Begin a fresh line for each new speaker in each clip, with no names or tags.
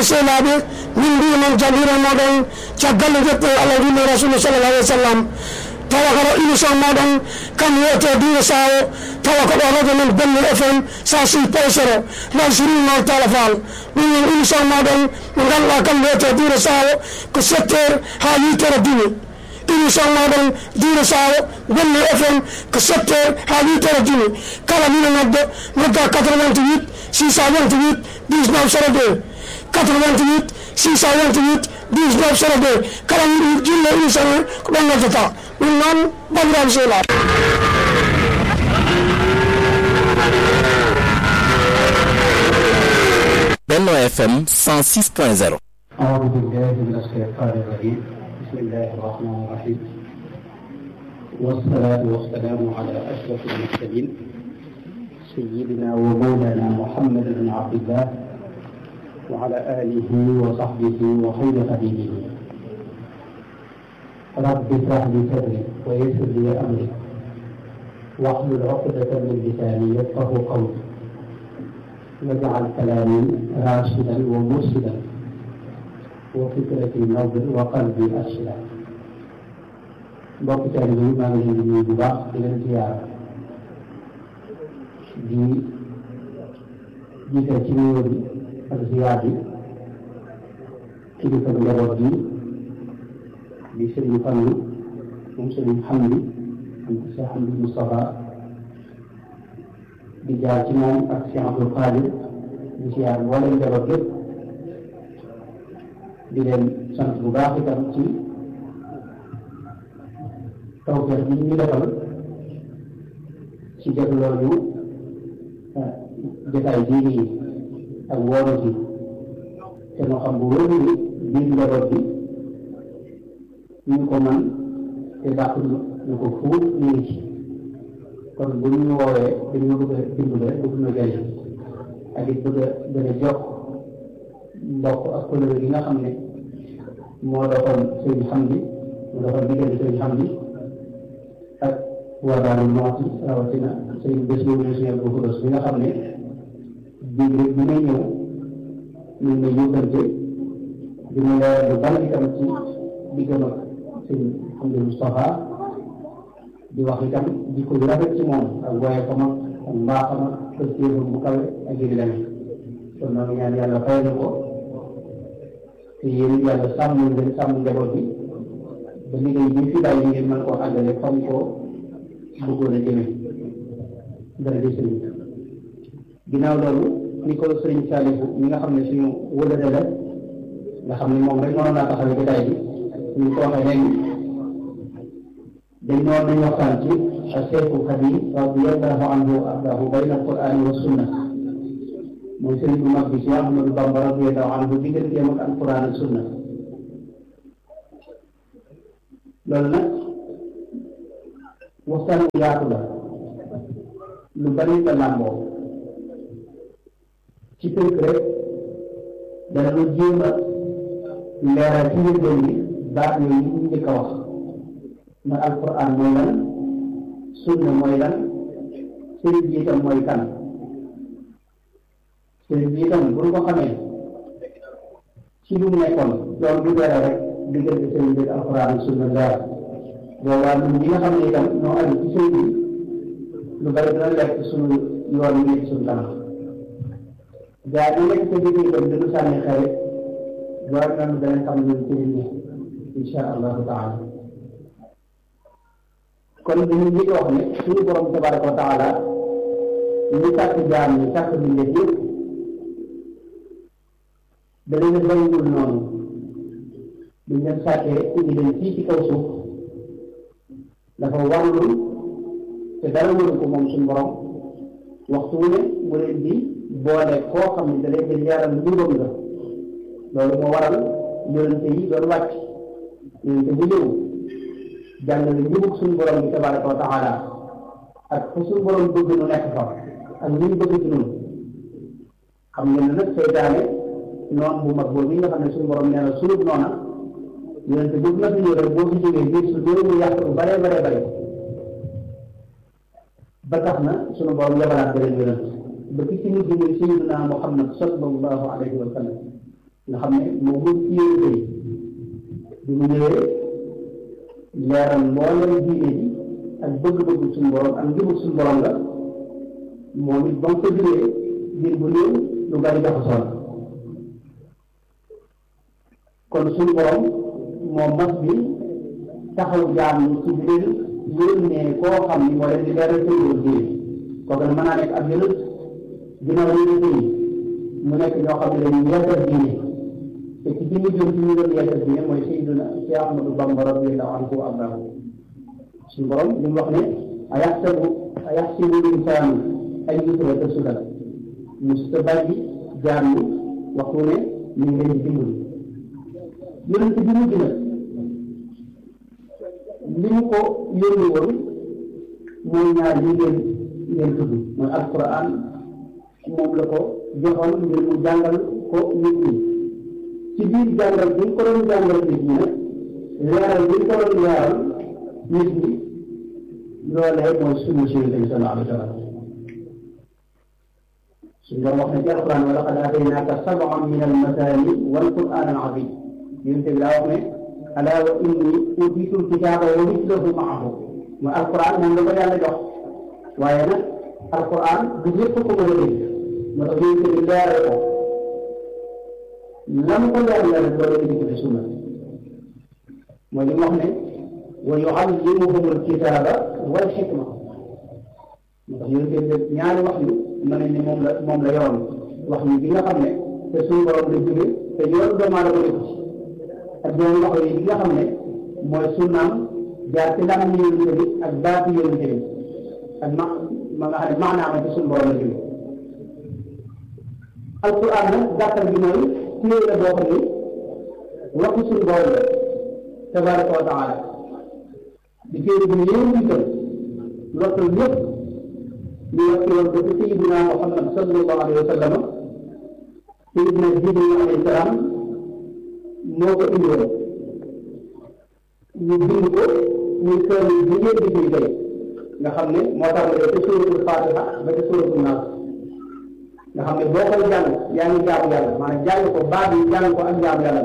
sehlaaɓe min mbi noon jagiro moɗon caggal jetto allah wino rasulu sallallah alih w sallam tawa koɗo émission moɗon kam wiyete diine sawo tawa koɗo radio men bello fm sa si paysoro nan sirinno tala fall ɗum won émission moɗon mo ganduɗa kam wiyete diine sawo ko sept heures ha huit heures dimi émission moɗon diine sawo bello fm ko sept heures ha huit heures dimi kala mino nodde nodda 88 628 19 02 88 628 19 02 kala jinno émission o ko ɗon noddata ɗum noon bandiraɓe sehlaɓe
Benno FM 106.0
أعوذ بالله من الشيطان الرجيم بسم الله الرحمن الرحيم والصلاة والسلام على أشرف المرسلين سيدنا ومولانا محمد بن عبد الله وعلى آله وصحبه وخير خديمه رب اشرح لي صدري ويسر لي أمري واحلل عقدة من لساني يفقه قولي واجعل كلامي راشدا ومرشدا وفكرتي نور وقلبي أرشدا mbokk taalibe yi maa ngi leen di nuyu bu baax di leen ziyaar di jiital ci nuyoo bi ak ziyaar bi kilifa njaboot bi di sëriñ Fallu moom sëriñ Xamdi am Cheikh Xamdi Moustapha di jaar ci moom ak Cheikh Abdul Qadir di ziyaar mboolem njaboot yëpp di leen sant bu baax itam ci tawfeex bi ñu defal ci dégloo ñu jotaay bii nii ak wooru bi te ñu xam bu wóor ni biir njaboot bi ñu ko man te dàq ñu ko fuut ñu ngi ci kon bu ñu woowee dañoo bëgg a dimbale rek bëgg na jëriñ ak it bëgg a gën a jokk mbokk ak couleur gi nga xam ne moo doxoon sëñ xam bi moo doxoon diggante sëñ xam bi ak waa daal mooti rawatina sëñ bés boobu ñu suñu bu xudos bi nga xam ne biig rek bi may ñëw ñu ngi may yóbbante di ma leeral lu bari itam ci diggam ak sëñ Hamdi Moustapha di wax itam jikko yu rafet ci moom ak waaye xam ak ak mbaaxam ak pëstéefam bu kawe ak yëri demee kon nag ñaan yàlla fay na ko te yéen yàlla sàmm leen sàmm njaboot bi ba liggéey bi fi bàyyi ngeen mën koo àggale fam koo bëggoon a jëme dara di sëriñ ginnaaw loolu ni ko sëriñ Saalihu ñi nga xam ne suñu wëlëre la nga xam ne moom rek mënoon naa taxawee jotaay bi ñu ko waxee léegi dañ noon nañ waxtaan ci Seexu Xadim radiyallahu anhu wa ardaahu bayna alqur'ani wa sunna mooy sëriñ bu mag bi si Ahmadu Bamba radiyallahu anhu digganteem ak alquran ak sunna loolu nag waxtaan bu yaatu la lu bari la làmboo ci tënk rek dana lu jéem a leeral ci njëlbeen bi baat yooyu ñu njëkk a wax mooy alquran mooy lan sunna mooy lan sëriñ bi itam mooy kan sëriñ bi itam bu ñu ko xamee ci lu mu nekkoon loolu du dara rek diggante sëriñ bi alquran ak sunna leer boobaa ñun ñi nga xam ne itam ñoo aju ci sëriñ bi lu bari dina lekk suñu yoon yi nekk suñu kanam gaa yi nekk sa digg itam dañu sànni xare war nañu danañ xam ñun sëriñ bi insha allahu taala kon dañu njëkk wax ne suñu borom tabaraka wa taala ñu sàkk jaam ñi sàkk mbindeef yëpp da leen a bàyyiwul noonu buñ leen sàkkee indi leen fii ci kaw suuf dafa warlu te dara waru ko moom suñu borom waxtu wu ne mu leen di boole koo xam ne da leen di leeral njubam la loolu moo waral yonente yi doon wàcc yonente bu ñëw jàngale njubug suñu borom bi tabaraka wa taala ak fa suñu borom bëgg nu nekk fa ak li ñu bëgg ci ñun xam ngeen ne nag seytaane noon bu mag boobu nga xam ne suñu borom nee na suñu noona yonente bu na fi ñëw rek boo fi jógee biir su dee mu yàq lu bare bare bare ba tax na suñu borom yabalaat beneen yonent ba ki ci nit bi muy sayyidina Muhammad sallallahu alayhi wa sallam nga xam ne moo mën ci yéen bi mu ñëwee leeral mboolem diine ji ak bëgg-bëgg suñu borom ak njubug suñu borom la moom it ba mu ko jógee diir bu néew lu bari jaxasoo la kon suñu borom moom mas bi taxaw jaam ñi ci biir yónnee koo xam ni moo leen di leeral seen diine kooku nag mën naa nekk ab yonent ginnaaw yonent yi mu nekk ñoo xam ne dañuy yeesal diine te ci jëmmi jëm ci ñu doon yeesal diine mooy Seydina Cheikh Ahmadou Bamba radiyallahu anhu wa ardaahu suñu borom li mu wax ne ayaxsabu ayaxsibu linsaanu ay yutraka sudan musta bàyyi jaam ñi waxtu ne ñu ngi leen di dimbali yonent bi mujj na li mu ko yónni woon mooy ñaar yi ngeen ngeen tudd mooy alquran moom la ko joxoon ngir mu jàngal ko nit ñi ci biir jàngal bi ñu ko doon jàngal nit ñi nag leeral bi ñu ko doon leeral nit ñi loolee mooy sunna si Yonent bi sallallahu alayhi wa sallam suñu doon wax ne ci alquran wa laqad aataynaaka sab'an min al-masaani wal qur'aan al-aziim Yonent bi daa wax ne alaa wa inni uutiitu al-kitaaba wa mislahu ma'ahu mooy alquran moom la ko yàlla jox waaye nag alquran du ñëpp ko mën a dégg moo tax Yonent bi leeral ko lam ko leeral rek loolu indi ko ci sunna mooy li mu wax ne wa yuallimuhum alkitaba wal xikma moo tax yonent bi ñaari wax yu mën nañ ne moom la moom la yoroon wax yu bi nga xam ne te suñu borom la jóge te yoon doomu aadama nekk ci ak yeneen wax yi bi nga xam ne mooy sunnaam jaar ci ndam ni yonent bi ak baati yonent bi ak ma ma nga xam ne maanaam ci suñu borom la jóge alquran nag gàttal bi mooy téere la boo xam ne waxu suñu borom la tabaraka wa taala di téere bu yéen dikkal lottal ñëpp ñu wàcce woon ko ci sayidina Muhammad sallallahu alayhi wa sallam sayidina Jibril alayhi salaam moo ko indi woon ñu bind ko ñu kër bi ngeen di fi tey nga xam ne moo tax nga ci suratul Fatiha ba ci suratul Naas nga xam ne boo koy jàng yaa ngi jaamu yàlla maanaam jàng ko baat yi jàng ko ak jaamu yàlla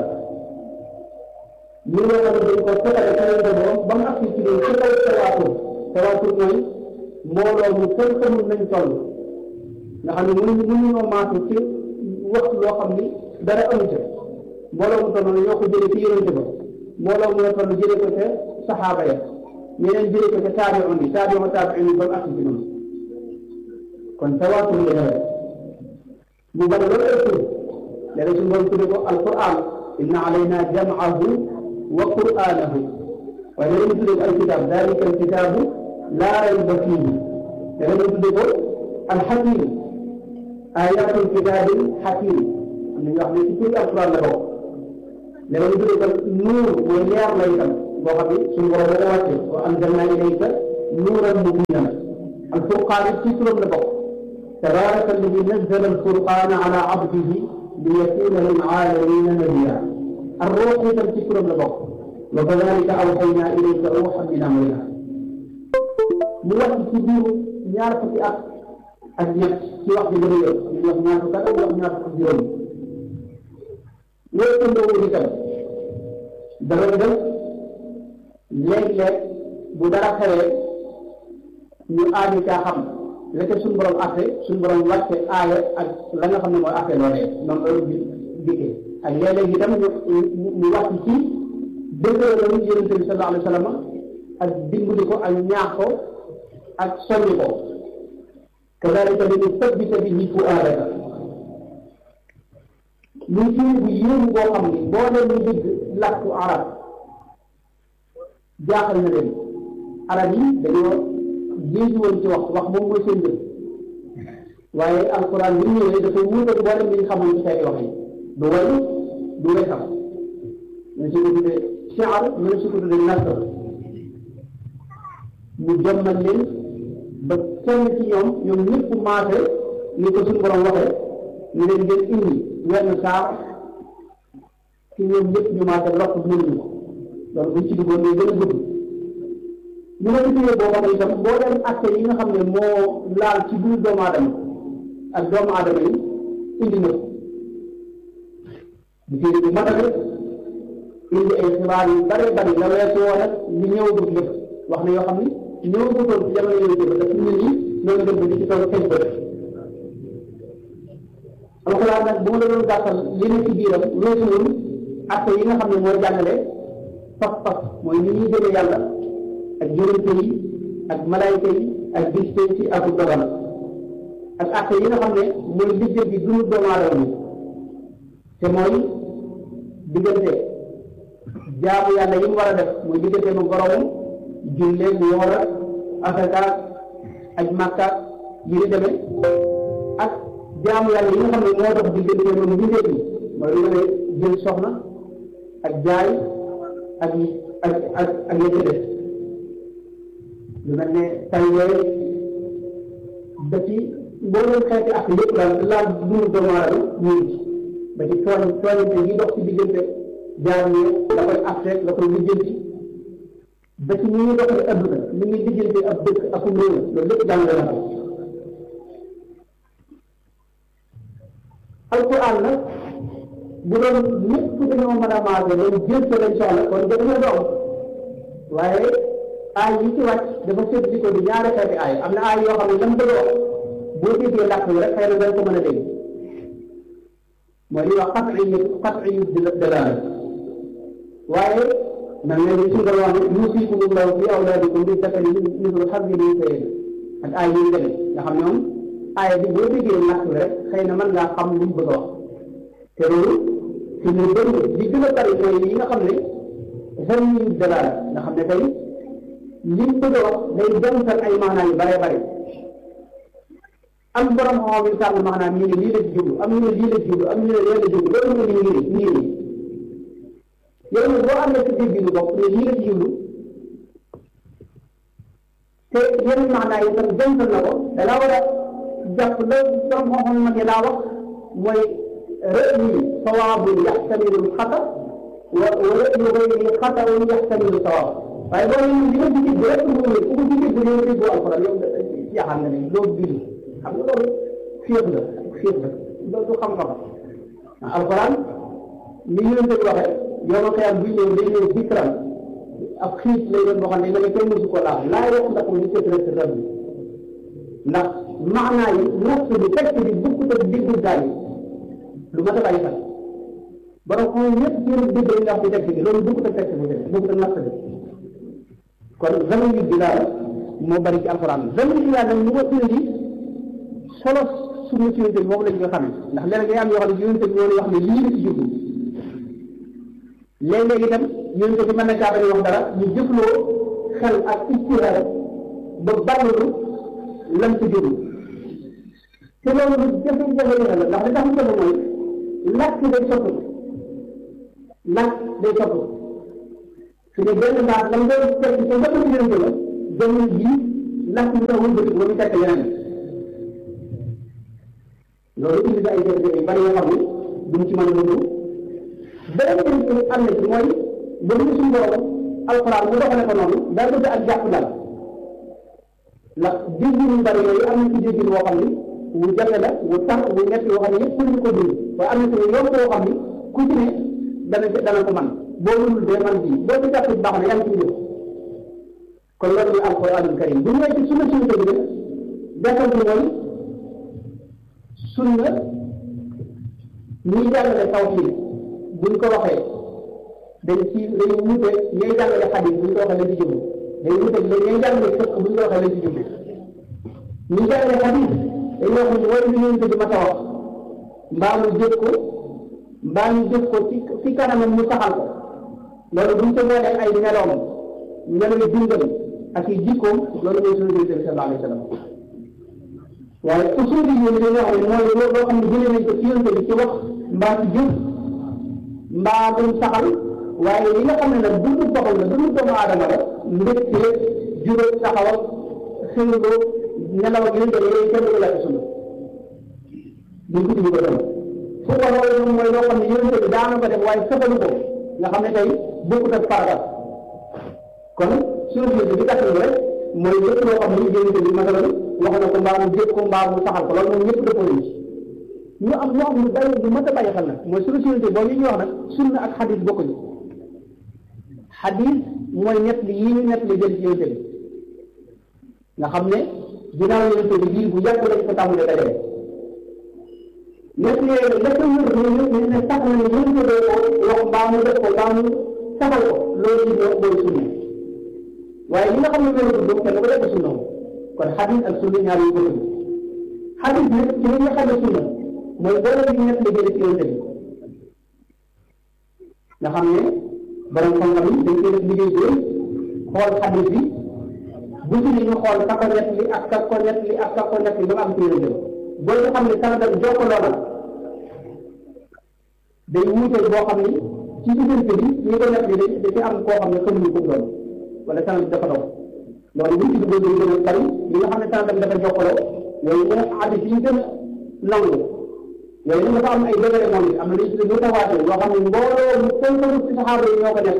ñu nga xam ne dañ ko fetale ca leen borom ba mu agsi ci doon ci kaw tawaatur tawaatur mooy mbooloo mu kenn xamul nañ toll nga xam ne mënuñu mënuñoo maatu ci wax loo xam ni dara amu ca mbooloo mu toll noonu ñoo ko jëlee ci yonente ba mbooloo mu la toll jëlee ko ca saxaaba ya ñeneen jëlee ko ca taabi'un yi taabi'u taabi'un yi ba mu agsi ci noonu kon tawaatur la dara mu bari loolu ay tur léegi suñu borom tudde ko alquran inna alayna jam'ahu wa qur'anahu waaye léegi ñu tudde ko alkitab dalika alkitabu laa rayba fiihi léegi ñu tudde ko alxakim ayatul kitabil xakim am na ñu wax ne ci turi alquran la bokk léegi ñu tudde ko nuur mooy leer la itam boo xam ne suñu borom da ko wàcce wa anzalna ilayka nuuran mubinan alfurqaan ci turam la bokk تبارك الذي نزل الفرقان على عبده ليكون للعالمين نبيا الروح تذكر لبق وكذلك اوحينا اليك روحا من امرنا mu wax ci biir ñaar fukki at ak ñett ci wax ji bëri yoon ñu wax ñaar fukki at ak wax ñaar fukki juróom loolu tëndoo itam dafay def léeg-léeg bu dara xewee ñu aaju caa xam la ca suñu borom atte suñu borom wàcce aaya ak la nga xam ne mooy atte loolee noonu loolu di dikkee ak léeg-léeg itam ñu ñu wàcc ci dëgëral yonente bi sallallahu alayhi wa sallam ak dimbali ko ak ñaax ko ak soññ ko kadalika li ñu sabbita bihi fuaadaka muy firi bu yéemu boo xam ni boo leen ñu dégg làkku arab jaaxal na leen arab yi dañoo jéegi woon ci wax wax moom mooy seen jëf waaye alquran bi ñu ñëwee dafay wuutal mboolem li ñu xamoon ci say wax yi du way du wesam ñu si ko tuddee shiar ñu si ko tuddee nasr mu jommal leen ba kenn ci ñoom ñoom ñëpp maase ni ko suñu borom waxee ñu leen ngeen indi wenn saar ci ñoom ñëpp ñu maase lokk mënuñu ko loolu buñ ci duggoon day gën a gudd ñu nga gisee boo xam ne itam boo dem acte yi nga xam ne moo laal ci biir doomu aadama ak doomu aadama yi indi na ko di téere bu matale indi ay xibaar yu bare bari la weesu woon ak li ñëwagul lépp wax na yoo xam ni ñëwagutoon ci jamono yooyu jëf daf nit ñi ñoo dem ba di ci toog teg bët alxuraan nag bu ma la doon gàttal li ne ci biiram weesuwul atte yi nga xam ne mooy jàngale pas-pas mooy ni ñuy gëmee yàlla ak yonente yi ak malaayika yi ak bis ci ak dogal ak atte yi nga xam ne mooy liggéey bi dundu doomu aadama bi te mooy diggante jaamu yàlla yi mu war a def mooy diggante mu boromam jullee woor asaka aj màkka yi di demee ak jaamu yàlla yi nga xam ne moo dox diggante moom mbindeef yi mooy lu ne jël soxna ak jaay ak ak ak ak yëpp des lu mel ne tàngee ba ci mboolem xeeti ak yëpp daal laal dundu doomu aadama ñu ngi ci ba ci tooñ tooñante yi dox ci diggante jaam ñi la koy afteek la koy lijjanti ba ci ni ñuy doxee adduna ni ñuy lijjanti ab dëkk ak um réew loolu lépp jàng na ko alquran nag bu doon ñëpp dañoo mën a maase loolu jël sa lañ soxla kon dañoo doom waaye aay yi ci wàcc dafa séddi ko di ñaari xeeti aay am na aay yoo xam ne lam bëgg wax boo déggee làkk bi rek xëy na dañ ko mën a dégg mooy li wax xat yi xat yi dalaal waaye man ne li suñu ko wax ne yuusikum allahu fi awlaadikum bi zakari mislu hazzi l-unsayayni ak aay yi demee nga xam ñoom aaya bi boo déggee làkk bi rek xëy na mën ngaa xam li mu bëgg a wax te loolu fi mu bëri li gën a bari mooy yi nga xam ne zanni dalaal nga xam ne tey li mu bëgg a wax day dental ay maanaa yu bare bari am borom xam yi tànn maanaam ñu ne lii la ci jublu am ñu ne lii la ci jublu am ñu ne lee la jublu loolu mooy li ngiri ngiri yow nag boo amee sa dégg lu bopp ne lii la ci jublu te yenn maanaa yi tam dental na ko da laa war a jàpp la borom xam-xam mag yi laa wax mooy rëy sawaabun yaxtamilu xata wa wa rëyu gayri xataun yaxtamilu sawaab waaye boo nee li nga ci dégg rek mu ngi ku ko ci dégg yow déggoo alxuraan yow jaaxal nga ne loolu biir xam nga loolu féex la féex la loolu du xam-xam alxuraan ni ñu leen di waxee yow ma xëyam buy ñëw day ñëw dikran ab xiit lay doon boo xam ne nga kenn mësu ko laal laa wax ndax mu sëkk rek rab bi ndax maanaa yi nas bi texte bi bukkut ak diggu gaay yi lu ma tabaay sax borom xam ñëpp seen dégg lañ wax ci texte bi loolu bukkut ak texte bi bukkut ak nas bi kon zaman yu bi daal moo bari ci alxuraan zaman yu nag ñu ko indi solo suñu ci yonte bi moom lañ ko xamee ndax léeg-léeg day am yoo xam ne yonte bi moo lay wax ne lii la ci jublu léeg-léeg itam yonte bi mën na caa wax dara ñu jëfloo xel ak istihaar ba bàllalu lam ci jublu te loolu lu jafe-jafe la ndax li tax mu jafe mooy làkk day soppi làkk day soppi su ne benn baax lam doon fekk te nga ko ci yonte la jamono jii làkk bi tax wëlbati ba mu fekk yeneen loolu indi na ay jafe-jafe yu bari yoo xam ne duñ ci mën a dund beneen bi am na ci mooy ba mu suñu borom alxuraan mu doxale ko noonu daa bëgg ak jàpp dal ndax déggin yu bari yooyu am na ci déggin boo xam ni wu jafe la wu tax wu ñett yoo xam ne yëpp ñu ko dund waaye am na ci yoon boo xam ni ku ci ne dana dana ko man boo mënul dee man bii boo ci jàpp baax na yaa ngi ci jëf kon loolu muy alxuraanul karim bu ñëwee ci sunna suñu dëgg jàppal bi mooy sunna ñuy jàngale tawxiid buñ ko waxee dañ ci dañ wute ñooy jàngale xadiis buñ ko waxee lañ ci jublu dañ wute la ñooy jàngale fiq buñ ko waxee lañ ci jublu ñuy jàngale xadiis dañ wax ni mooy li ñu di ma ta wax mbaa mu jëf ko mbaa ñu jëf ko ci ci kanamam mu saxal ko loolu buñ ko boolee ay meloom meloy dundam ak i jikkoom loolu mooy sunna bi sallallahu alayhi wa sallam waaye usul yi ñu dañoo wax ne mooy loo xam ne jëlee nañ ko ci yonte bi ci wax mbaa ci jëf mbaa duñ saxal waaye li nga xam ne nag dundu boppam la dundu doomu aadama la mbégte juróom taxawal xëylo nelaw ak yonte yooyu kenn du la ko sunna duñ ko tudd ko dem fu ko loolu mooy loo xam ne yonte bi daana ko def waaye saxalu ko nga xam ne tey bokkut ak farata kon suñu yonte bi gàttal rek mooy lépp loo xam ne yonte bi masalan wax na ko mbaa mu jëf ko mbaa mu saxal ko loolu moom ñëpp dëppoo nañ ci ñu am ñu am lu bàyyi lu mën a bàyyi xel nag mooy sunu sunante boobu yi ñuy wax nag sunna ak xadis bokkuñu xadis mooy nett li yii ñu nett li jël ci yonente bi nga xam ne ginnaaw yonente bi lii bu yàgg lañ ko tàmbalee dajale nett li yooyu la ko wër ñu ñu ne sax na ne yonente bi wax mbaa mu def ko mbaa mu saxal ko loolu ci ñoo mooy sunna waaye li nga xam ne loolu du kenn ko def sunna kon xadis ak sunna ñaar yu bokkuñu xadis nag ci li nga xam ne sunna mooy boole bi ñett la jëlee ci yonente bi nga xam ne borom xam-xam yi dañ koy def liggéey bi xool xadis bi bu ci ñu xool ka ko ñett li ak ka ko ñett li ak ka ko ñett li ba am ci yonente bi boo nga xam ne sanadam jokkaloo na day wuuteel boo xam ni ci diggante bi ñi ko ñett li da ci am koo xam ne xamuñu ko doon wala sanad bi dafa doon loolu buñ ci duggoon dañu gën a bari li nga xam ne sanadam dafa jokkaloo yooyu gën a xadis yi gën a nangu yooyu nag dafa am ay degré moom it am na lu ñu tuddee mutawaatir yoo xam ne mbooloo mu tënkalu ci saxaaba yi ñoo ko nekk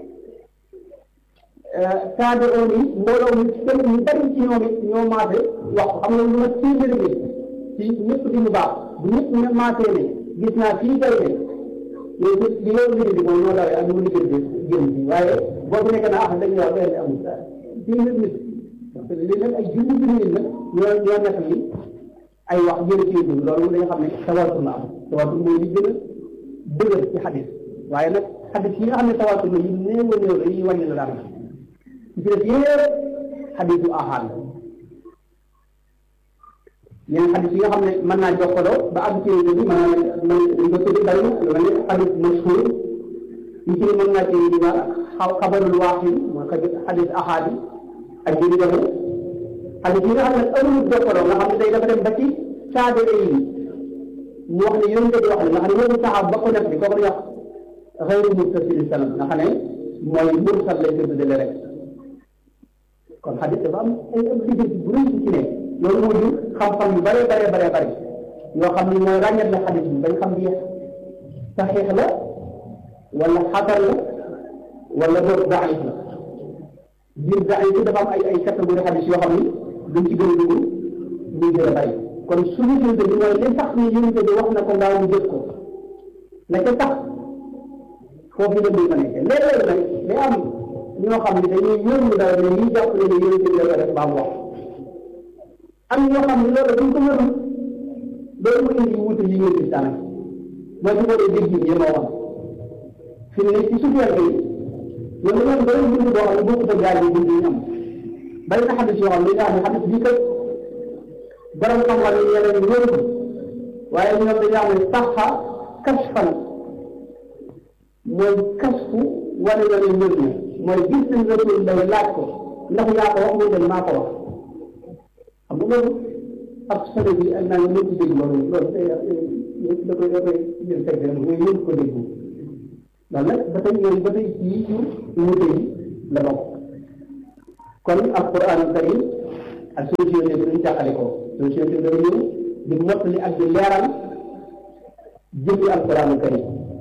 saade oon yi mbooloo mu tënk ñu bari ci ñoom it ñoo maase wax xam nga lu ma téeméeri bi ci ñëpp di mu baax bu ñëpp ne maasee ne gis naa fii tey ne yooyu li yow liggéey bi mooy ñoo dawee ak ñu liggéey bi génn bi waaye boobu nekk na ah dañuy wax benn amul téeméer nit li nag ay junni junni nit nag ñoo ñoo nekk ni ay wax jële ci yëngu loolu dañu xam ne tawaatur la am tawaatur mooy li gën a dëgër ci xadis waaye nag xadis yi nga xam ne tawaatur la yu néew a néew la yi wàññi la daan ci def yëpp xadisu ahad la yeneen xadis yi nga xam ne mën naa jokkaloo ba àgg ci yëngu bi mën naa mën dañ ko tuddi bari na lu mel ne xadis mashhur yi ci mën naa ci di xaw xabarul waaxid mooy xadis ahad yi ak yi di demee xadis yi nga xam ne amul jokkaloo nga xam ne day dafa dem ba ci saabere yi mu wax ne yonente bi wax ne nga xam ne loolu saxaab ba ko nekk bi kooku wax xëyru muttasil sanad nga xam ne mooy mursal lañ ko tuddee rek kon xadis dafa am ay am liggéey bu rëy ci ne loolu moo jur xam-xam yu bare bare bare bare yoo xam ne mooy ràññat la xadis bi bañ xam bi saxiix la wala xatar la wala boog daif la biir daif bi dafa am ay ay catégorie xadis yoo xam ni duñ ci gën a dugg ñu gën a bari kon suñu jënd bi mooy li tax ni yonente bi wax na ko ngaaw ñu jëf ko la ca tax foofu la muy ma nekkee léeg-léeg nag day am ñoo xam ne dañuy yónni dara ne ñuy jàpp ne ne yonente bi la ko def baa mu wax am ñoo xam ne loolu duñ ko yónni loolu mu indi wuute yi ngeen gis daanaka mooy ci ko dee dégg yi ma wax fi ne ci suuf yàlla yi ñoom dañoo doon bind boo xam ne bokkut ak gaal yi bind yi am bari na xadis yoo xam ne daal xadis bii kat borom xam-xam yi ñeneen ñu wér waaye ñoom dañoo am ne saxa kasfan mooy kasfu wane na ne wér na mooy gis nañ rasul day laaj ko ndax yaa ko wax muy dem maa ko wax xam nga loolu ab solo bi ak naa nga ci dégg loolu loolu day da koy da koy jël teg rek mooy yëngu ko dégg loolu nag ba tey yooyu ba tey ci yu wuute yi la bokk kon alquran karim ak solution bi duñ jàqale ko solution bi dafa ñëw di mottali ak di leeral jëfi alquran karim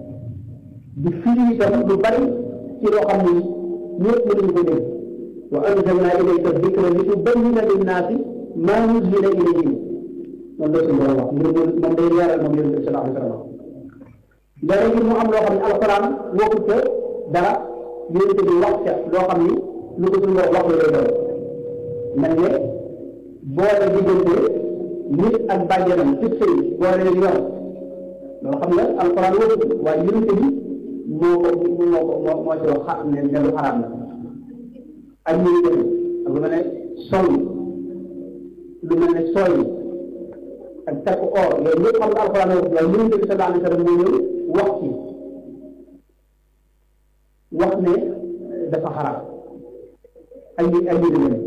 di firi itam lu bari ci loo xam ni ñëpp mënuñu ko dégg wa anzalna ilayka dikra li tubayyina linnaasi maa nuzila ilayhim moom la suñu borom wax ngir moom day leeral moom yonent bi sallallahu alayhi wa sallam léegi mu am loo xam ne alquran waxut ca dara yonent bi wax ca loo xam ni lu ko suñu wax la lay doon mel ne boole diggante nit ak bàjjanam ci sëy boole leen yor loolu xam nga alquran waxut waaye yonent bi moo ko moo ko moo moo ci wax xa ne ne lu xaraam la ak ñuy def ak lu mel ne sol lu mel ne sooy ak takk or yooyu yëpp xam nga alquran waxut waaye yonent bi sallallahu alayhi wa sallam moo ñëw wax ci wax ne dafa xaraam ay ay yu demee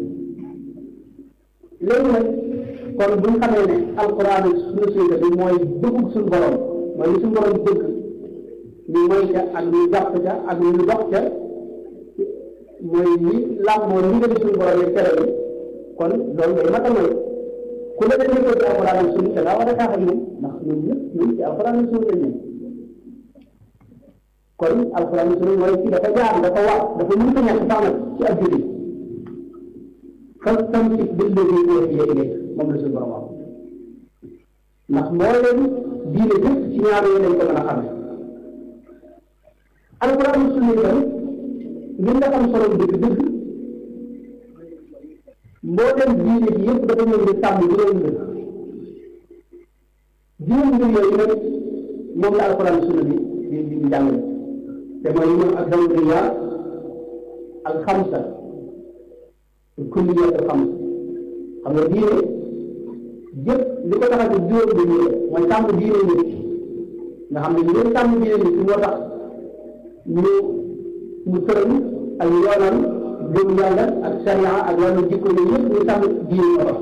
léegi nag kon bu ñu xamee ne alquran suñu sunna bi mooy bëgg suñu borom mooy li suñu borom bëgg ñu moy ca ak ñu jàpp ca ak ñu dox ca mooy li làmboo ndigali suñu borom yi tere bi kon loolu day matal mooy ku la dañu ko ci alquran ak sunna da ngaa war a taax ak ñoom ndax ñun ñëpp ñun ci alquran ak sunna lañ kon alquran sunna mooy ci dafa jaar dafa wax dafa mën a ñàkk sax nag ci ab jullit fastamsik billadi uhiya ilayk moom la suñu borom wax ndax mbooleem diine yëpp ci ñaar yooyu lañ ko mën a xamee alquran sunna itam ngir nga am solo dëgg dëgg mbooleem diine bi yëpp dafa ñëw di sàmm juróom mbir juróom mbir yooyu nag moom la alquran sunna bi di di jàngale te mooy ñoom ak dawriya al xamsa kulliyat al xamsa xam nga diine jëpp li ko tax a jóg juróom bi ñu mooy sàmm diine nit nga xam ne ñu leen sàmm diine nit moo tax ñu ñu tëral ak yoonal gëm yàlla ak sharia ak wàllu jikko yooyu yëpp ñu sàmm diine moo tax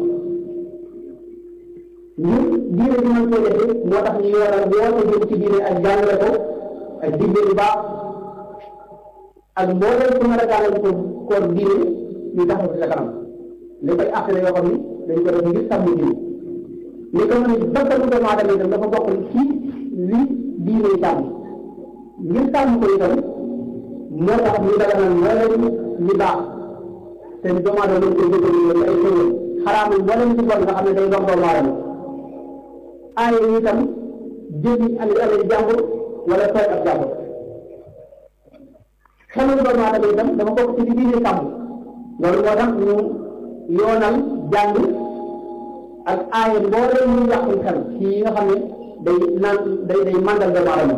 ñu diine bi mën koo defee moo tax ñu yoonal woote jëm ci diine ak jàngale ko ak digle lu baax ak mbooleem su mën a gàllal ko koor diine ñu taxaw ci sa kanam li koy àqale yoo xam ni dañ ko def ngir sàmm diine li ko mën bakkanu doomu aadama itam dafa bokk ci li diine sàmm ngir sàmm ko itam moo tax ñu daganal mbooleem li baax te doomu aadama dañ koy jëfandikoo ay xéwal xaraamul mbooleem ci bon nga xam ne day dox doomu aadama aaye yi itam jëli ali alal jàmbur wala tooy ab jàmbur xelul doomu aadama itam dafa bokk ci li diine sàmm loolu moo tax ñu yoonal jàng ak aaye mbooleem ñu yàqul xel ci yi nga xam ne day naan day day màndal doomu aadama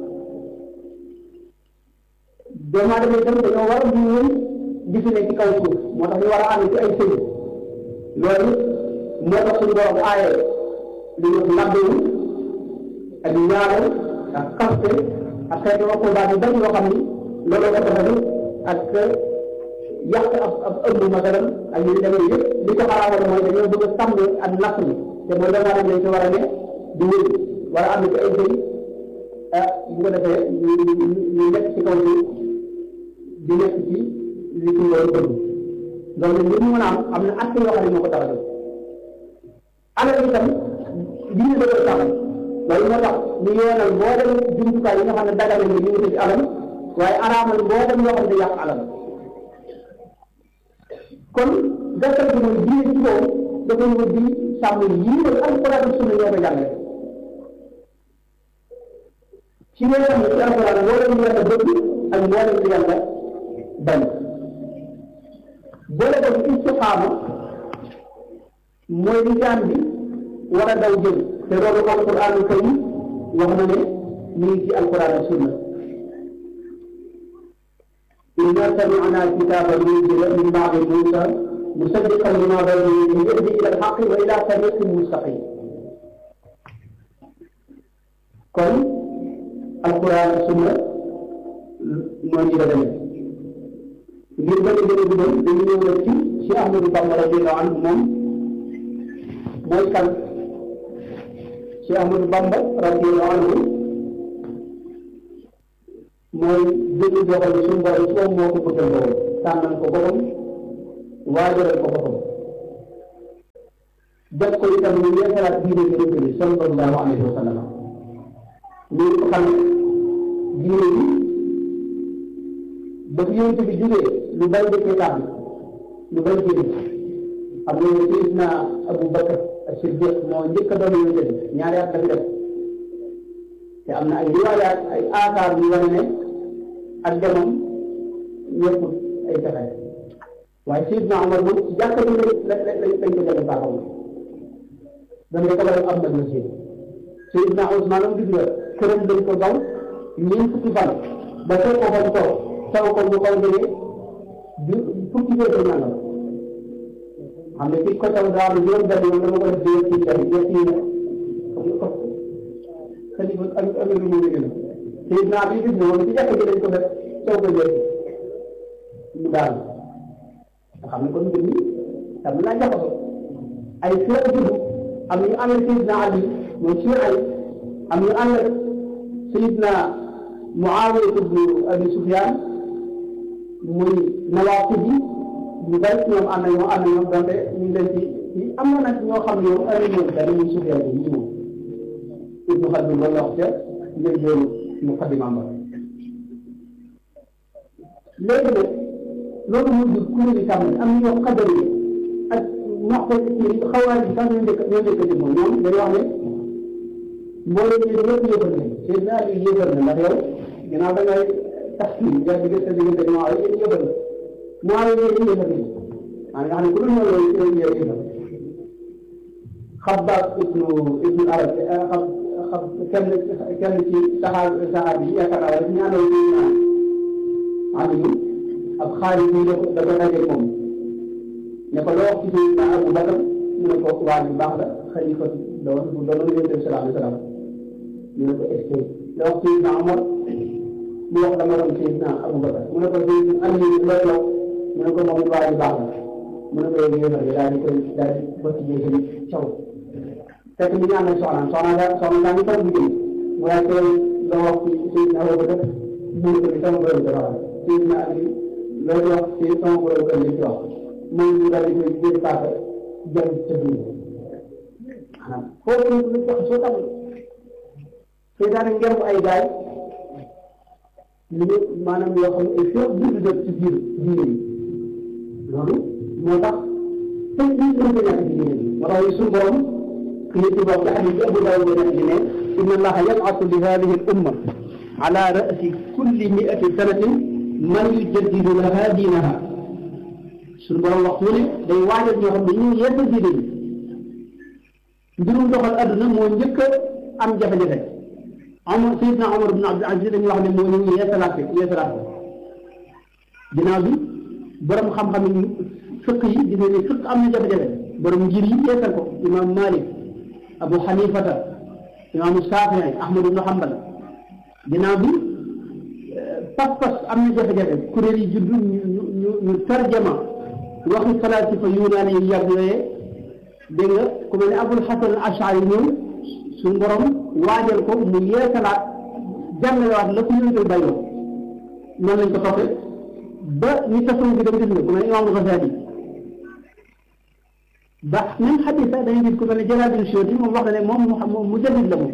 doomu aadama itam dañoo war a di wéy di fi ne ci kaw suuf moo tax ñu war a ànd ci ay sëy loolu moo tax suñu borom aaye li ñu labbewu ak ñaareel ak kaste ak xeetu aqobaat yu bari yoo xam ni loolu ko tax a ak yàq ab ab ëmb masalan ak yu demee yëpp li ko xaraawoon mooy dañoo bëgg a sàmm ak natt bi te mooy doomu aadama lañ ci war a ne di wéy war a ànd ci ay sëy ah bu ko defee ñu ñu nekk ci kaw bi di nekk ci li ci loolu bëgg loolu li mu mën a am am na at yoo xam ne moo ko tax a jóg alal itam diine da koy taxal loolu moo tax ñu yoonal boo dem jumtukaay yi nga xam ne dagale ni ñu ngi ci alal waaye araamal boo dem yoo xam ne yàq alal kon gàttal bi mooy diine ci boobu dafa ñëw di sàmm yii mooy alquran ak sunna ñoo ko jàngale ci nga xam ne ci alquran mboolem lu yàlla bëgg ak mboolem lu yàlla bañ boole ko ci istiqaama mooy li jaam bi war a daw jëm te loolu alquran karim wax na ne ñu ngi ci alquran ak sunna inna sami'na kitaban unzila min ba'di Musa musaddiqan lima bayna yadayhi yahdi ila al-haqqi wa ila tariqin mustaqim kon alquran ak sunna moo ñu la demee ngir bañ a gën a guddal dañu ñëw rek ci Cheikh Ahmadou Bamba radiyallahu anhu moom mooy kan Cheikh Ahmadou Bamba radiyallahu anhu mooy jënd boo xam ne suñu borom ci moom moo ko bëggal boppam tànnal ko boppam waajalal ko boppam def ko itam ñu yeesalaat diine bi rek bi sallallahu alayhi wa sallam ñu ko xam diine bi ba fi yonent bi jógee lu bari dëkkee tax lu bari jëriñ xam nga ne Seydina Abu Bakar as-Siddiq moo njëkk a doon yonent bi ñaari at la fi def te am na ay riwaayaat ay aakaar yu wane ne ak demam ñëpp ay pexe waaye Seydina Omar moom ci jàkka ji la la lañ ko jëlee baaxam dañ ko kabal am na la seen Seydina Ousmane am gis nga këram dañ ko daw ñeent fukki fan ba fekk ko fan toog taw ko mu koy jëlee du fukki fee ko nangam xam ne fii ko taw daa am juróom benn yoon dama ko def di ci tamit def ci ne xalifa ak ak lu mu liggéey Seydina bi gis nga moom ci jàkka ji lañ ko def taw ko jël mu daal nga xam ne kon mbir mi tam naa jaxasoo ay fee judd am ñu ànd Seydina Ali mooy ci ay am ñu ànd Seydina Muawiya ibn Abi Sufyan muy nawaaqib yi ñu bari ñoom ànd ñoo ànd ñoom donte ñu ngi leen ci ci am na nag ñoo xam ne yow ay ñoom dara muy Sufyan yi ñu moom Ibnu Xaldun loolu wax ca njël joonu muqaddimaam ba léegi nag loolu mu jur kuréel yi tam am ñoo xadar yi ak noq ci xawaar yi sax ñoo njëkk ñoo njëkk a jëm moom ñoom dañoo wax ne mbooloo ñu ñëpp yëfal nañ seen naa li yëfal na ndax yow ginnaaw da ngay tax kii nga diggante diggante moo ay yëpp yëfal moo ay yëpp yëfal nañ maa nga xam ne ku dul ñëw loolu yow yëfal xabaab ibnu ibnu arab xam xam kenn kenn ci saxaar saxaar bi yaakaar naa rek ñaanal ñu naan Aliou ab xaalis bi da ko da ko daje moom ne ko loo wax ci Seydina Abu Bakar mu ne ko waa bi baax la xalifa doon bu doon yonent bi sallallahu alayhi wa sallam ñu ne ko est ce que loo wax Seydina Omar mu wax dama doon Seydina Abu Bakar mu ne ko Seydina Aliou looy wax mu ne ko moom it waa bi baax la mu ne ko yow yéefar bi daal di koy daal di bëtt jësali caw fekk mi ñu amee soxnaam soxna daa soxna daa ñu toog liggéey mu daal koy loo wax ci Seydina Abu Bakar mu ne ko ni sama borom dafa wax Seydina Aliou loolu wax ci sama borom kër li ci wax moom ñu daal di koy jël paaka jëm ca biir maanaam foofu lu tax soo tax seytaane ngemb ay gaay ñu maanaam yoo xam ne ay fépp dund def ci biir diine yi loolu moo tax tey lii mën nga ñàkk ci diine bi moo tax suñu borom kii ci bopp la xadis bi Abu Daawud nekk di ne inna allaha yab'athu li hadihi al umma ala ra'si kulli mi'ati sanatin man yujaddidu laha diinaha suñu borom wax mu ne day waajal ñoo xam ne ñu yeesal diine bi mbirum doxal adduna moo njëkk a am jafe-jafe Omar Seydina Omar ibn Abdul Aziz dañuy wax ne moo ñu yeesalaat yeesalaat ko ginnaaw bi borom xam-xam yi fëkk yi gis ne fëkk am na jafe-jafe borom ngir yi yeesal ko imam Malik Abu Hanifata imaamu Shafii Ahmad ibn Hanbal ginnaaw bi pas-pas am na jafe-jafe kuréel yi juddu ñu ñu ñu tarjama waxi falaasifa yunaani yi yàgg yooyee dégg nga ku mel ne Abul Hasan Ashari ñëw suñu borom waajal ko mu yeesalaat jàngalewaat la ko yëngal bayoo noonu lañ ko toppee ba ñu tasawuf bi dem gis nga ku mel ne Imaam Ghazali ba même xadis sax dañuy gis ku mel ne Jalaaluddin Suyuuti moom wax na ne moom mu mu jadid la moom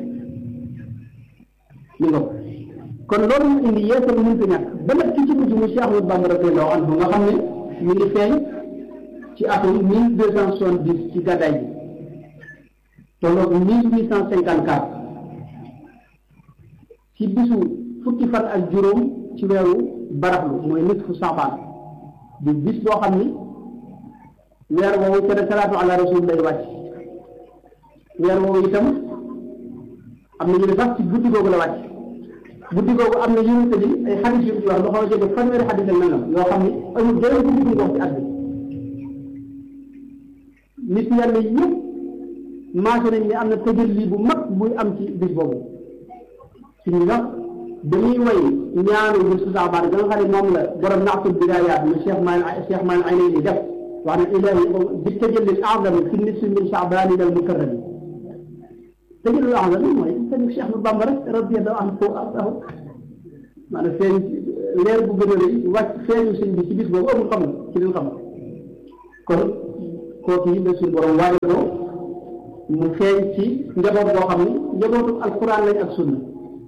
ñu nga kon loolu mu indi yeesal mënta ñàkk ba nag ki ci mujj mu Cheikh Ahmadou Bamba radiyallaahu anhu nga xam ne ñu ngi feeñ ci atum mille deux cent soixante dix ci gàddaay bi tolloog mille huit cent cinquante quatre ci bisu fukki fan ak juróom ci weeru baraxlu mooy nisfu Saabaan di bis boo xam ni weer woowu ca salaatu ala rasul lay wàcc weer woowu itam am na ñu ne sax ci guddi googu la wàcc guddi googu am na yonente bi ay xadis yu ci wax lu xaw a jege fanweeri xadis ak nangam yoo xam ni amul benn guddi bu ñu wax ci at bi nit yàlla yëpp maase nañ ne am na tëjël bu mag buy am ci bis boobu suñu wax dañuy way ñaanu bi su saabaan ga nga xam ne moom la borom naatul bidaayaat mu Cheikh Maan Cheikh Maan ay nañ di def wax na ilahi bi tëjël azam fi nisfi min saabaan al mukarram tëjël azam mooy sëñ Cheikh Ahmadou Bamba rek radiyallahu anhu ardahu maanaam feeñ leer bu gën a rëy wàcc feeñu sëñ bi ci bis boobu amul xam ci leen xam kon kooku yi la suñu borom waajal ko mu feeñ ci njaboot boo xam ni njabootu alquran lañ ak sunna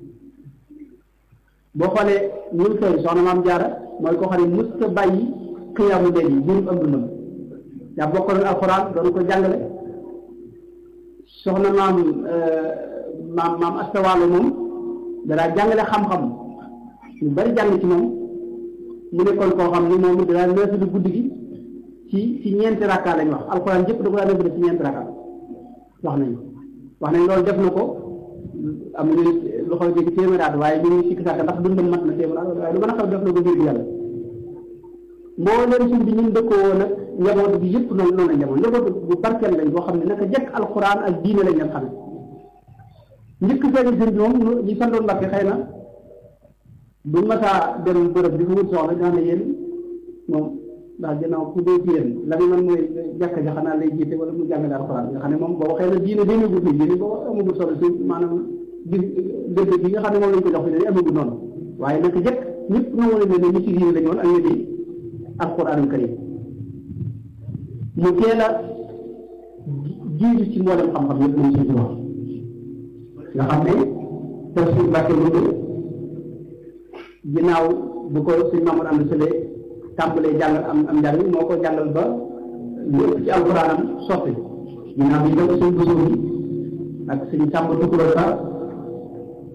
boo xoolee ñu feeñ soxna maam jaara mooy koo xam ne musta bàyyi xiyaamu leen yi jërëm am dundam yaa bokkaloon alquran doon ko jàngale soxna maam maam maam astawaalo moom danaa jàngale xam-xam ñu bari jàng ci moom mu nekkoon koo xam ni moom danaa neesalu guddi gi ci ci ñeenti rakka lañ wax alxuraan jëpp da ko daan def ci ñeenti rakka wax nañu wax nañ loolu def na ko am na ñu lu xaw jéggi téeméeraat waaye ñu ngi sikk sàkk ndax dundam mat na téeméeraat waaye lu mën a xaw def na ko ngir yàlla moo leen suñ bi ñun dëkkoo woon nag njaboot bi yëpp noonu noonu la njaboot njaboot bu barkeel lañ boo xam ne naka jekk alxuraan ak diine lañ leen xam njëkk feeñu sëñ bi moom ñi santoon Mbàkke xëy na buñ masaa dem bërëb di fa wut soxla dina ne yéen moom ndax ginnaaw ku dee ci yéen la muy man mooy jàkka ja xanaa lay jiite wala mu jàngale alxuraan nga xam ne moom boobu xëy na diine dénagul fi diine boobu amagul solo si maanaam gis gëdd bi nga xam ne moom lañ ko jox fi ne amagul noonu waaye naka jëkk ñëpp nangu nañ ne ñi ci diine lañu woon ak ñi di alxuraanul karim mu teel a jiitu ci mboolem xam-xam yëpp lañ suñu wax nga xam ne tafsir Mbàkke Ndumbe ginnaaw bu ko suñ Mamadou Anta Sële tàmbalee jàngal am am njàng moo ko jàngal ba lu ëpp ci alxuraanam sotti ginnaaw bi def suñ bësoon bi ak suñ tàmba tukuloo sa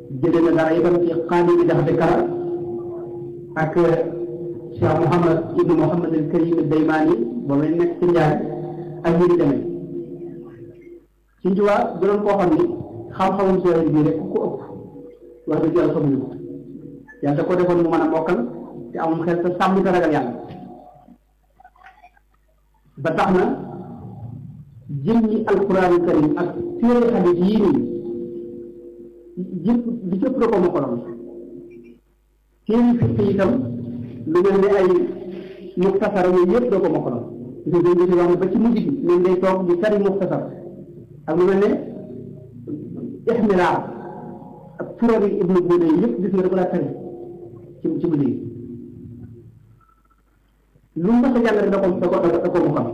jëlee na dara itam ci xaali bi jaxate kara ak Cheikh Mouhamad ibnu Mouhamad al Karim Daymaani ba may nekk ci njaay ak ñi di demee ci njuwaa bu doon koo xam ni xam-xamum sooy bii rek ku ko ëpp wax dëgg yàlla xamuñu ko yàlla da ko defoon mu mën a mokkal te amum xel te sàmm te ragal yàlla ba tax na jëmmi alquraanu karim ak téere xadis yii nii jëpp li jëpp da ko mokkaloon téere fiq itam lu mel ni ay muxtasar yooyu yëpp da ko mokkaloon gis nga dañ wax ne ba ci mujj gi leen day toog di tari muxtasar ak lu mel ne ixmilaar ak turari ibnu buune yi yëpp gis nga da ko daa tari ci ci mujj gi lu mu mës a jàng rek da ko da ko da ko mokkal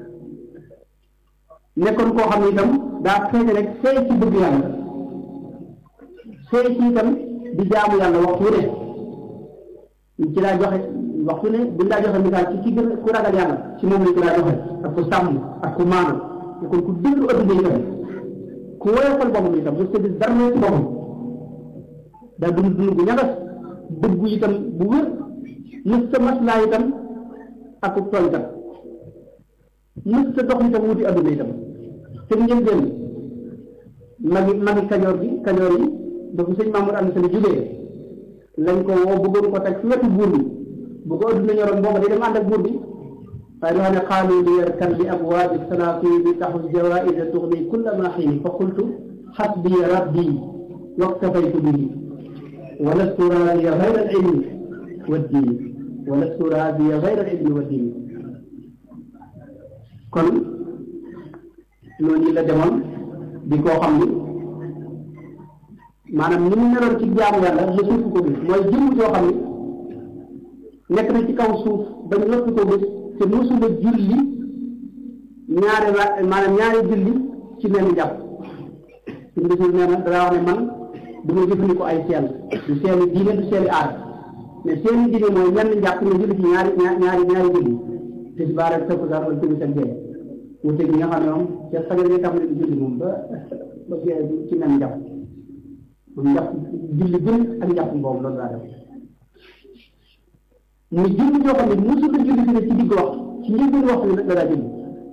nekkoon koo xam ne itam daa feeñe rek seey ci bëgg yàlla seey ci itam di jaamu yàlla waxtu wu ne ci laa joxe waxtu ne buñ laa joxe misaal ci ki gën ku ragal yàlla ci moom lañ ci laa joxe ak ku sàmm ak ku maanu nekkoon ku déglu adduna itam ku woyofal boppam itam mu sëdd dara ci boppam daa dund dund bu ñagas dëggu itam bu wér mës sa maslaa itam ak ku tooñ itam mës sa dox itam wuti adduna itam te ngeen génn magi magi kajoor gi kajoor yi ba bu sëñ Mamour ànd seen jógee lañ ko woo bëggoon ko teg fi wetu buur bi bu ko adduna ñoroon booba day dem ànd ak buur bi waaye dafa ne xaalu li yarkan bi abwaabi salaatin bi taxu jawaïsa tuxni kulla ma xiini fa qultu xasbi rabbi waktafaytu bihi wa lastu raadiya gayra al ilmi wa diini wa lastu raadiya gayra al ilmi wa diini kon noonu la demoon di koo xam ni maanaam ni mu meloon ci jaamu yàlla mosuuf ko gis mooy jëmm joo xam ni nekk na ci kaw suuf ba ñu lottu ko gis te mosula julli ñaari wa maanaam ñaari julli ci benn jàpp suñ bisul nee na danaa wax ne man du ma jëfandikoo ay seel du seeni diine du seeni aar mais seeni diine mooy ñenn njàpp nga julli ci ñaari ñaari ñaari julli tisbaar ak takkusaan wala timis ak gee wute gi nga xam ne moom ca fajar nga tam ne julli moom ba ba gee ci menn njàpp moom njàpp julli gën ak njàpp boobu loolu daa def muy julli joo xam ne mosul a julli fi ne ci digg wax ci njëlbéen wax bi la daa julli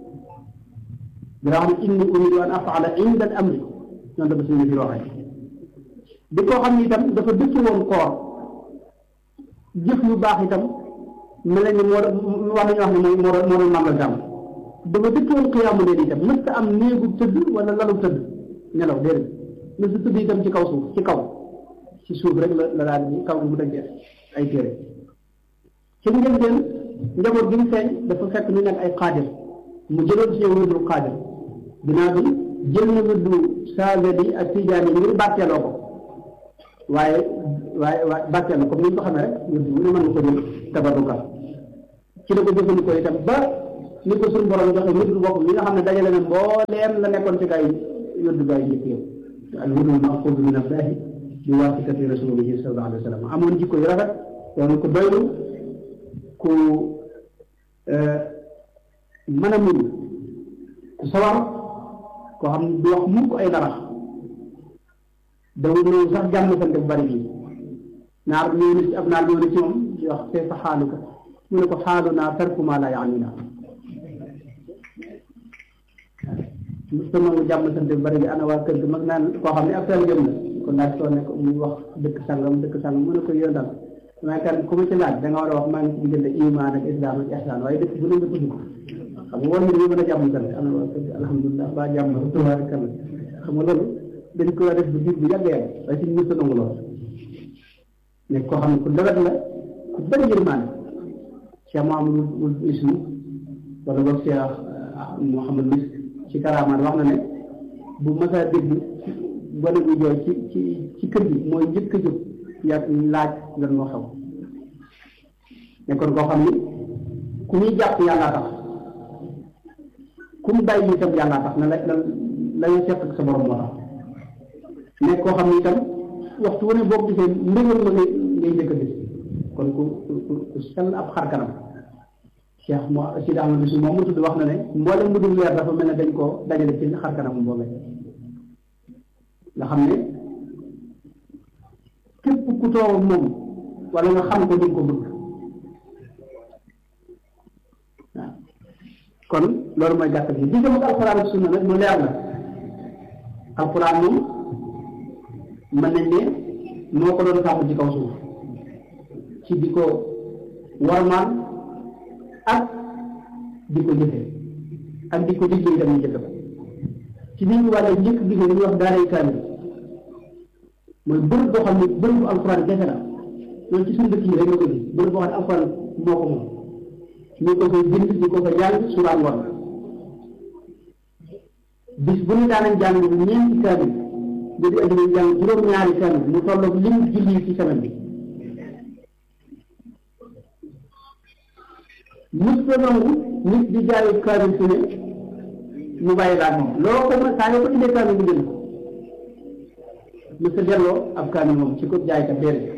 dara xam ne inni uridu an afaala inda al amri noonu dafa suñu fi waxee di koo xam ne itam dafa dëkk woon koor jëf yu baax itam mel na ni moo wax nañu wax ne mooy moo moo doon màggal jàmm dafa dëkk woon xiyaamu leen itam mës ta am néegu tëdd wala lalu tëdd nelaw déedéet mës ta tëdd itam ci kaw suuf ci kaw ci suuf rek la la daal di kaw gi mu dëggee ay téere ci njëlbeen njaboot gi mu feeñ dafa fekk ñu nekk ay xaadir mu jëloon ci ñoom wirdu xaadir ginnaaw bi jël na wirdu saagadi ak tijaani ngir bàtteeloo ko waaye waaye waaye bàtteel na comme ni ñu ko xamee rek wirdu bu ne mën na ko jël tabaruka ci la ko jëfandikoo itam ba ni ko suñu borom joxe wirdu boppam li nga xam ne dajale na mbooleem la nekkoon ci gaa yi wirdu gaa yi yëpp yow al wirdu maxfuud min allahi bi waasitati rasulihi sallallahu alayhi wa sallam amoon jikko yu rafet doon ko doylu ku mën a muñ ku sawar koo xam ne du wax mukk ay dara dawul ñëw sax jàmm sante bu bari bi naar ñëw na ci ab naar ñëw na ci moom di wax kayfa xaaluka mu ne ko xaalu naa tarku maa laa yaanina sa nangu jàmm sante bu bari bi ana waa kër gi mag naan koo xam ne ab tel jëm na kon laaj soo ne ko muy wax dëkk sangam dëkk sangam mu ne ko yoon daal damay kan ku ma ci laaj da nga war a wax maa ngi ci diggante iman ak islam ak ihsan waaye dëkk bu ne nga tudd ko xam nga war nga ñu mën a jàmm sant ana waa kër gi alhamdulilah ba jàmm tubaarikal xam nga loolu dañ ko def bu diir bu yàgg yàgg waaye suñu mësta nangu lool ne koo xam ne ku lewet la ku bëri yërmaane Cheikh Mouhamadou wul ismu wala boog Cheikh Mouhamad Misk ci karaamaan wax na ne bu masaa dégg gone bu jooy ci ci ci kër gi mooy njëkk a jóg yaa laaj lan moo xew nekkoon koo xam ni ku ñuy jàpp yàllaa tax ku mu bàyyi itam yàllaa tax na la la la ñu seq ak sa borom moo tax nekk koo xam ni itam waxtu wu ne boo gisee mbégal ma ngay ngay njëkk a gis kon ku ku ku sell ab xar kanam Cheikh mo Sidi Ahmad Bisu moom mu tudd wax na ne mboolem mu dul weer dafa mel ne dañ koo dajale ci xar kanam boobee nga xam ne ku toog moom wala nga xam ko di ko bëgg waaw kon loolu mooy gàttal gi diggam ak alxuraan ak sunna nag mu leer la alxuraan moom mën nañ ne moo ko doon sàmm ci kaw suuf ci di ko warmaan ak di ko jëfe ak di ko liggéey dem ñu jëfe ko ci nit ñu wàlle njëkk gi ñu wax daaray kaamil mooy bërëb boo xam ne bërëb bu alxuraan jafe la loolu ci suñu dëkk yi rek nga ko gis bërëb boo xam ne alxuraan moo ko moom ñu ko koy bind ñu ko ko jàng suba ngoon bis bu ñu daanañ jàng ñeenti kaamil bu di andi jàng juróom-ñaari kaamil mu tolloog lim julli ci semaine bi mus ko nangu nit di jaayu kaamil su ne mu bàyyi laa moom loo ko mën saa yoo ko indee kaamil bu jënd mu sa delloo ab kaamil moom ci ko jaay ka déedéet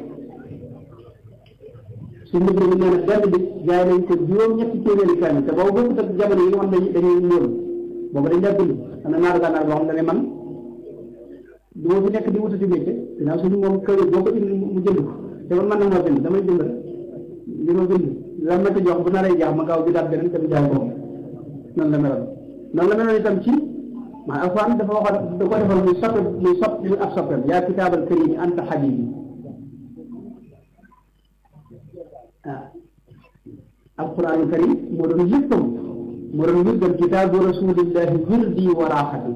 suñ mbir mi nee na benn bis jaay nañ ko juróom-ñetti téeméeri kaamil te boobu bokkut ak jamono yi nga xam ne dañuy ñëw boobu dañ daa bind am na naaru gànnaar boo xam ne man du ma fi nekk di wutati métier dinaa suñu moom kër boo ko indi mu jënd ko te man mën na moo bind damay bind rek li ma bind la ma ci jox bu naree jaax ma gaaw bi daal beneen dem jaay boobu noonu la meloon noonu la meloon itam ci maa alxuraan dafa waxoon da ko defal muy soppe muy sopp muy ab soppeem yaa kitaabal karim anta habibi ah alxuraanu karim moo doon léppam moo doon wirdam kitaabu rasulillahi wirdi wa raaxati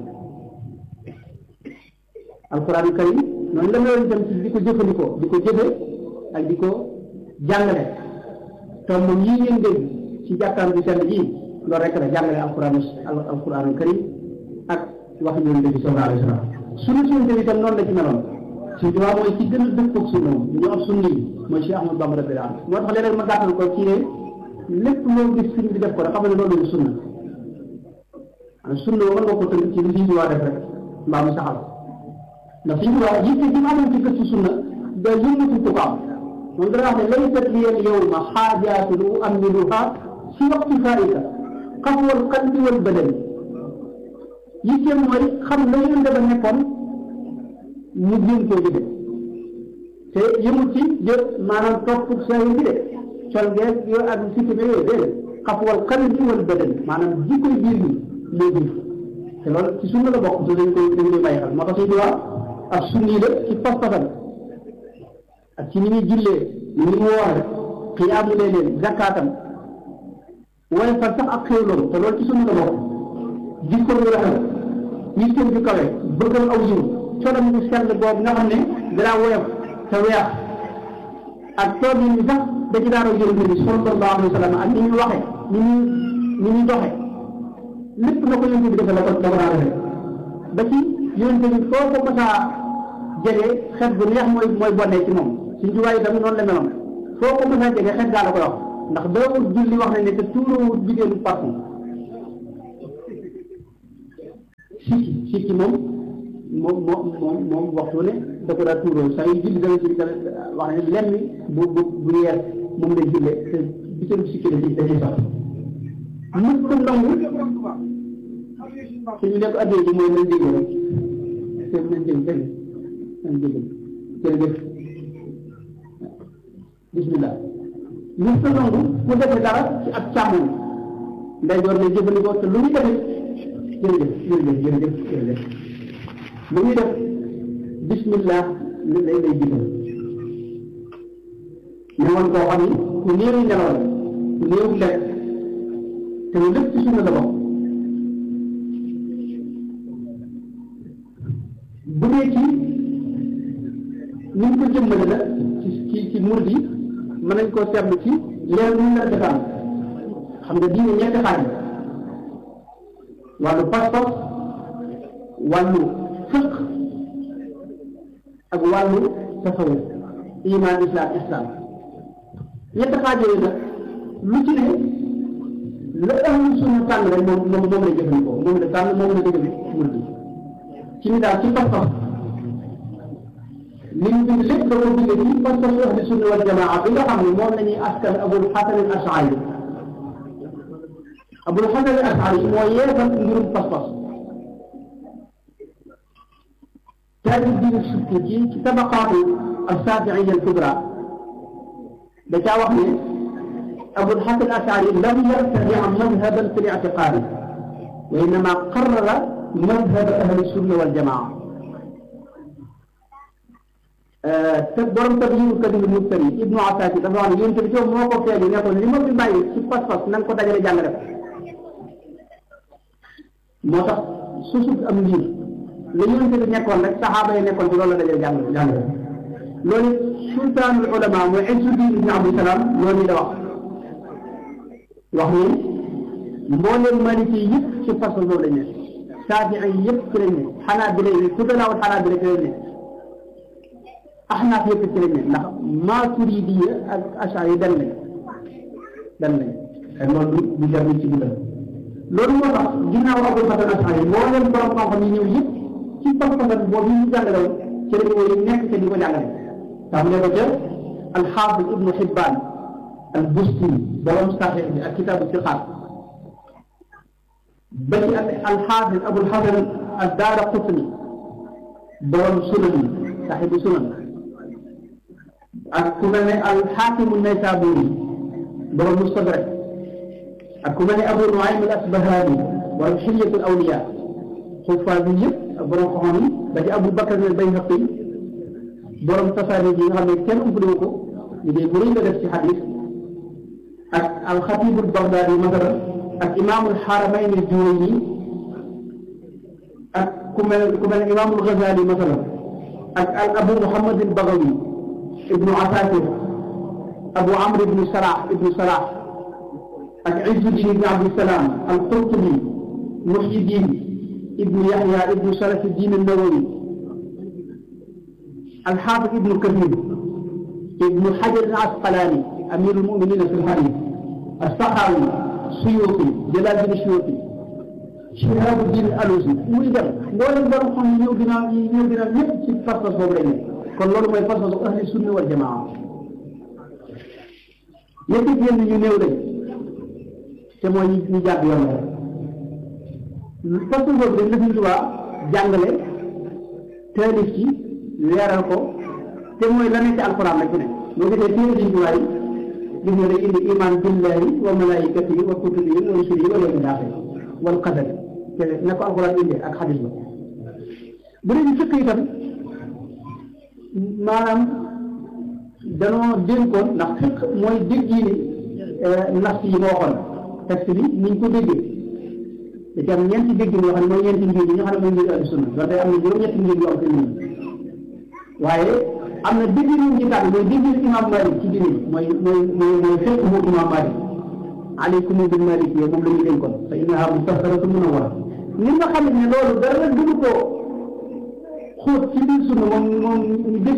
alxuraanu karim noonu la meloon itam ci di ko jëfandikoo di ko jëfe ak di ko jàngale tomb yii ngeen dégg ci jàkkaam bi sell ji loolu rek la jàngale alxuraanu alxuraanu karim ak wax ñu bi sallallahu alayhi wa sallam sunu sunna bi itam noonu la ci meloon suñu tubaab mooy ci gën a dëppoog sunna moom ñu am sunni yi mooy Cheikh Ahmadou Bamba rabbil alamin moo tax léeg-léeg ma gàttal ko ci ne lépp loo gis suñ bi def ko rek xam ne loolu sunna maanaam sunna mën nga ko tënk ci li suñu tubaab def rek mbaa mu saxal ndax suñu tubaab yitte gi mu amoon ci gëstu sunna da yëngatu ko ko am moom dana wax ne laysat liya al-yawma xaajaatun u'ammiluha si waqti faa'ita xafwal qalbi wal badani yitteem mooy xam la yéen dafa nekkoon ñu jéem koo jëfe te yëmut ci jë maanaam topp saa yi bi de col geeg yooyu ak sikki ba yooyu déedéet xafwal qalbi wal badani maanaam jikkoy biir bi moo jiif te loolu ci sunna la bokk te dañ koy dañ koy bàyyi xel moo tax suñu wax ak sunni la ci pas-pasam ak ci ni muy jullee ni mu woore xiyaamu leen zakaatam waaye fan sax ak xéewloom te loolu ci sunna la bokk jikko bu rafet yitteem ju kawe bëggal aw yiw colam bu sell boobu nga xam ne danaa woyof te weex ak toog yi sax da ci daara yonent bi sallallahu alayhi wa sallam ak ni ñu waxe ni ñu ni ñu doxe lépp na ko yonent bi defe la ko la ko daa defe ba ci yonent bi foo ko masaa jege xet bu neex mooy mooy bonnee ci moom suñ juwaay itam noonu la meloon foo ko masaa jege xet gaa la koy wax ndax daawul julli wax nañ ne te tuurawut jigéenu parfum sikki sikki moom moom moom moom moom waxtu ne da ko daa tuuroo saa yu julli dana ci dana wax ne lenn bu bu bu yees moom lay julle te bitam sikki da ci da ci sax mës ko nangu suñu nekk addee ji mooy nañ dégg rek te nañ dégg dégg nañ dégg jërëjëf bismillah mës ko nangu ku defe dara ci ak càmmoñ nday door ne jëfandikoo te lu ñu defee jërëjëf jërëjëf jërëjëf jërëjëf lu ñuy def bismillah li lay lay jiital ne woon koo xam ni ku néew nelaw la ku néew lekk te lu lépp ci sunna la bokk bu dee ci ñu ngi ko jëmmale la ci ci ci murid yi mën nañ koo seetlu ci leer ñu la defaan xam nga diine ñetti xaaj wàllu pas-pas wàllu fiq ak wàllu tasawuf iman islam islam ñetti xaaj yooyu nag lu ci ne la ahlu sunna tànn rek moom moom moom la jëfandikoo moom la tànn moom la dëgg murid yi ci ni daal ci pas-pas li ñu bind lépp da ko bind ci pas-pasu ahlu sunna wal jamaa bi nga xam ne moom la ñuy askan abul xasan al ashari abul xasan al ashari moo yeesal mbirum pas-pas taali diin sukki ci ci tabaqaatu الشافعية الكبرى da caa wax ne Abul Hasan Ashari lam yartadi madhaban fi l-i'tiqaad wa innama qarrara madhab ahli sunna wal jamaa te borom Tabyinul Kalimil Muftari Ibnu Asakir dafa wax ne yéen tamit yow moo ko feeñu ne ko li ma fi bàyyi ci pas-pas na nga ko dajale jàngale ko moo tax susut am mbir la yonent bi nekkoon rek saxaaba yi nekkoon ci loolu la dajale jàngale jàngale loolu sultaanul ulama mooy Izzuddin ibn Abdusalaam loolu la wax wax ni mbooleem maliki yëpp ci façon boobu lañ ne Saafi'i yi yëpp ci lañ ne Xanaabila yi fuqahaa Xanaabila ci lañ ne Ahnaaf yëpp ci lañ ne ndax Maaturidiya ak Ash'ari yi dem nañ dem nañ ay loolu du jar ci dundal loolu moo tax ginnaaw Abul Hasan Ash'ari yi mbooleem borom xam-xam yi ñëw yëpp ci pas-pasam boobu yi ñu jàngale woon ci lañ woy nekk te di ko jàngale tax ne ko ca alxaafis ibnu Xibbaan al-Bustiri borom saxiix bi ak kitaabu siqaat ba ci alxaafis Abul Hasan ad-Daaraqutni borom sunan yi saxiibu sunan ak ku mel ne alxaakimu Naysaabuuri borom mustadrak ak ku mel ne Abu Nuaym al-Asbahaani borom xilyatul awliyaa xufaas yi yëpp borom xam-xam yi ba ci Abu Bakar al-Bayhaqi borom tasaare yi nga xam ne kenn umpale ko liggéey bu rëy la def ci xadis ak alxatibu bagdaadi masalan ak imaamul xaramayn al-Juwayni ak ku mel ku mel ne imaamul Ghazali masalan ak al abu Muhammad al-Baghawi ibnu Asakir abu Amr ibnu Salah ibnu Salah ak Izzuddin ibnu Abdissalaam al-Qurtubi Muhyiddin ibnu Yahya ibnu Sharafuddin an-Nawawi الحافظ ابن كثير ابن حجر العسقلاني امير المؤمنين في الحديث السخاوي السيوطي جلال الدين السيوطي شهاب الدين الالوسي muy dem loolu borom xam ñëw dina ñëw dina lépp ci pas-pas boobu lay nekk kon loolu mooy pas-pasu ahli sunna wal jamaa ñetti yenn ñu néew lañ te mooy ñu jàpp yoon la pas-pas boobu dañ la fi tubaab jàngale taalif ci leeral ko te mooy la nekk ci alquran rek ne boo gisee téere diñ tuwaay gis nga day indi iman billahi wa malaikatihi wa kutubihi wa rusulihi wa yawmil axir wal qadar te na ko alquran indee ak xadis ba bu dee ñu fekk itam maanaam danoo dénkoon ndax fekk mooy dégg yi ni nas yi ma waxoon texte bi niñ ko déggee da ci am ñeenti dégg yoo xam ne mooy ñeenti ngir yi nga xam ne mooy ngir ahlu sunna donte am na juróom-ñetti ngir yu am fi waaye am na dégg ñu ci tànn mooy dégg imam Malik ci diine mooy mooy mooy mooy fekk mu imam Malik aleykum bil malik yow moom la ñu dénkoon fa innaha mutahharatun munawwara ni nga xam ne loolu dara gënu ko xóot ci biir sunna moom moom